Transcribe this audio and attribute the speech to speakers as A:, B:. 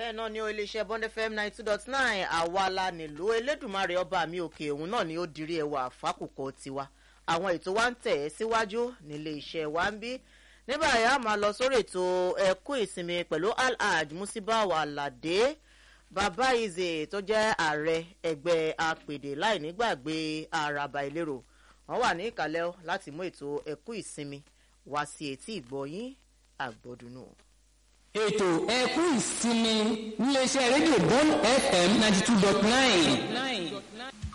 A: bẹ́ẹ̀ náà ni ó iléeṣẹ́ bond fm ninety two dot nine àwa la nílò elédùnmarè ọba mi òkè òun náà ni ó dirí ẹwà fákòkò tiwa àwọn ètò wa ń tẹ̀ ẹ́ síwájú nílé iṣẹ́ wa ń bí nígbà yà á máa lọ sórí ètò ẹ̀kú ìsinmi pẹ̀lú alhaj musibawa alade bàbá ize tó jẹ́ ààrẹ ẹgbẹ́ apèdè láì nígbàgbé àràbà ìlérò wọ́n wà ní ìkàlẹ̀ láti mú ètò ẹ̀kú ìsinmi wá sí etí ìgbọ̀yìn àgbọ̀dùnú.
B: ètò ẹkú ìsinmi níléeṣẹ́ rédíò bond fm ninety two dot nine.